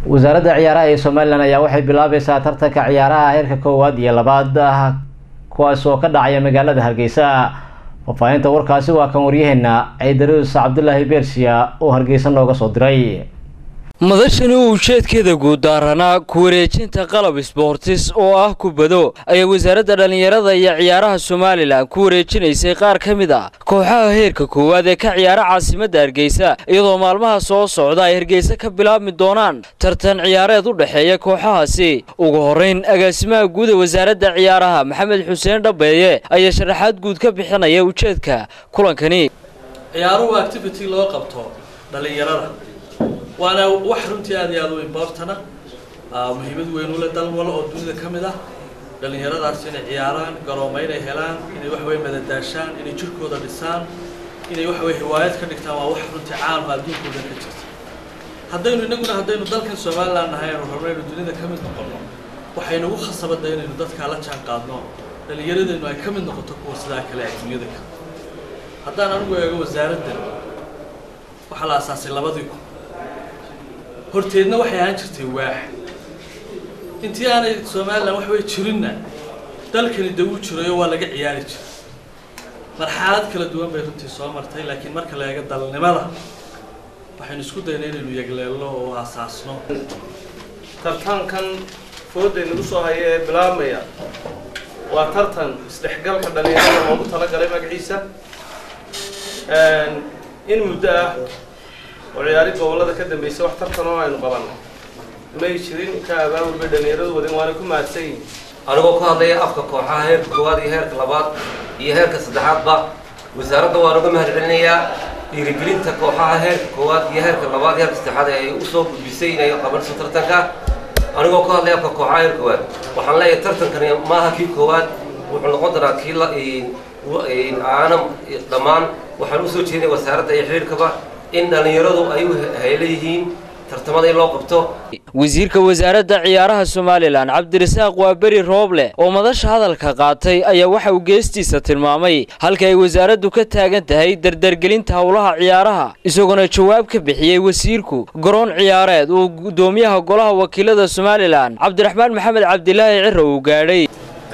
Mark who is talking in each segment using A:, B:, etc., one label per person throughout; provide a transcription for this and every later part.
A: wasaaradda ciyaaraha ee somalilan ayaa waxay bilaabaysaa tartanka ciyaaraha heerka koowaad iyo labaad kuwaas oo ka dhacaya magaalada hargeysa faahfaahinta warkaasi waa kan waryaheena ciidaruus cabdulaahi beersiya oo hargeysa nooga soo diray
B: madashani uu ujeedkeeda guud daaranaa ku wareejinta qalab isboortis oo ah kubado ayaa wasaaradda dhallinyarada iyo ciyaaraha somalilan ku wareejinaysay qaar ka mid a kooxaha heerka koowaad ee ka ciyaara caasimadda hargeysa iyadoo maalmaha soo socda ay hargeysa ka bilaabmi doonaan tartan ciyaareed u dhexeeya kooxahaasi ugu horrayn agaasimaha guud ee wasaaradda ciyaaraha maxamed xuseen dhabeeye ayaa sharaxaad guud ka bixinaya ujeedka kulankani
C: ciyaaruhu activity loo qabto dhallinyarada waana wax runtii aad iyo aad u importana muhiimad weyn ule dal wal oo dunida ka mid ah dhallinyaradaas inay ciyaaraan garoomo inay helaan inay waxaweye madadaashaan inay jirkooda dhisaan inay waxaweye hiwaayad ka dhigtaan waa wax runtii caama adduunkooda ka jirta haddaynu innaguna haddaynu dalkan somaliland nahay aynu rabno aynu dunida ka mid noqono waxaynugu khasabada inaynu dadkaa la jaan qaadno dhallinyaradeennu ay ka mid noqoto kuwa sidaa kale adduunyada ka haddaan anigu eego wasaaraddan waxaa la asaasay labadii kun horteedna waxay ahaan jirtay waax intii aanay somalilan wax way jirinna dalkani de wuu jirayo waa laga ciyaari jiray marxalad kala duwan bay runtii soo martay laakiin marka la eego dalnimada waxaynu isku dayna inaynu yegleelno oo asaasno
D: tartankan fooday nagu soo haya ee bilaabmaya waa tartan isdhexgalka dhalinyarada loogu talagalay magaciisa in muddo ah oo ciyaari gobollada ka dambaysa wax tartan oo aynu qabanno may jirin ka abaabul bay dhallinyaradu wadin waana ku mahadsan yihin
E: anigoo ku hadlaya afka kooxaha heerka koowaad iyo heerka labaad iyo heerka saddexaadba wasaaradda waan uga mahad celinayaa dhiirigelinta kooxaha heerka koowaad iyo heerka labaad iyo heerka saddexaad ee ay usoo gudbisay inay qabanayso tartanka anigoo ku hadlaya afka kooxaha heerka koowaad waxaan leeyahay tartankani maaha kii koowaad wuxuu noqon doonaa kii la aanam dhammaan waxaan usoo jeedinaya wasaaradda iyo xiriirkaba in dhallinyaradu ay u hayla yihiin tartamada in loo qabto
B: wasiirka wasaaradda ciyaaraha somalilan cabdirasaaq waa beri rooble oo madasha hadalka qaatay ayaa waxa uu geestiisa tilmaamay halka ay wasaaraddu ka taagan tahay dardargelinta howlaha ciyaaraha isagoona jawaab ka bixiyey wasiirku garoon ciyaareed uu guddoomiyaha golaha wakiilada somalilan cabdiraxmaan maxamed cabdilaahi ciro uu gaadhay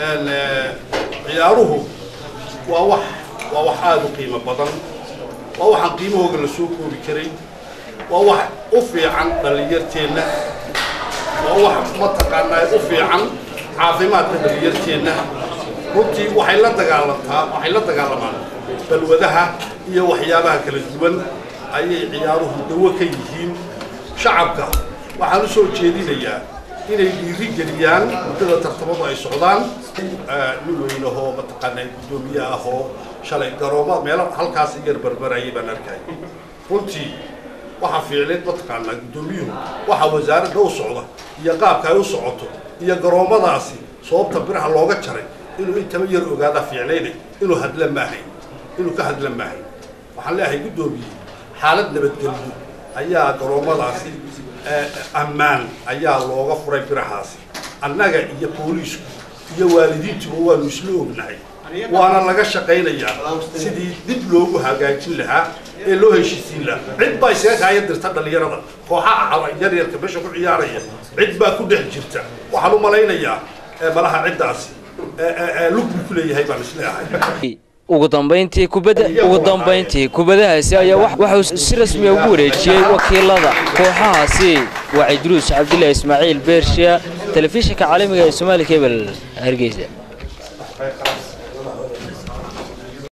F: ciyaaruhu waa wax waa wax aada u qiimo badan waa waxaan qiimahooga la soo koobi karay waa wax u fiican dhallinyarteenna waa wax mataqaanaa u fiican caafimaadka dhallinyarteenna runtii waxay la dagaalantaa waxay la dagaalamaan balwadaha iyo waxyaabaha kala duwan ayay ciyaaruhu dawo ka yihiin shacabka waxaan u soo jeedinayaa inay dhiiri geliyaan muddada tartamadu ay socdaan nin weynahoo mataqaanaa guddoomiye ah oo shalay garooma meelo halkaas yar barbarayay baan arkay runtii waxaa fiicneed mataqaanaa guddoomiyuhu waxa wasaaradda u socda iyo qaabka ay u socoto iyo garoomadaasi sababta biraha looga jaray inuu intaba yar ogaada fiicnayday inuu hadla maahayn inuu ka hadla maahayn waxaan leeyahay guddoomiye xaalad nabadgelyo ayaa garoomadaasi ammaan ayaa looga furay birahaasi annaga iyo booliisku iyo waalidiintuba waanu isla ognahay waana laga shaqaynayaa sidii dib loogu hagaajin lahaa ee loo heshiisiin lahaa cid baa isaga kaaya dirta dhallinyarada kooxaha yaryarka meesha ku ciyaaraya cid baa ku dhex jirta waxaan u malaynayaa malaha ciddaasi lug buu ku leeyahay baan isleeyahay
B: ugu dambayntii kubadda ugu dambayntii kubadahaasi ayaa waxuu si rasmiya ugu wareejiyey wakiilada kooxahaasi waa cidruus cabdilaahi ismaaciil beershiya telefishinka caalamiga ee soomaali kebel hargeysa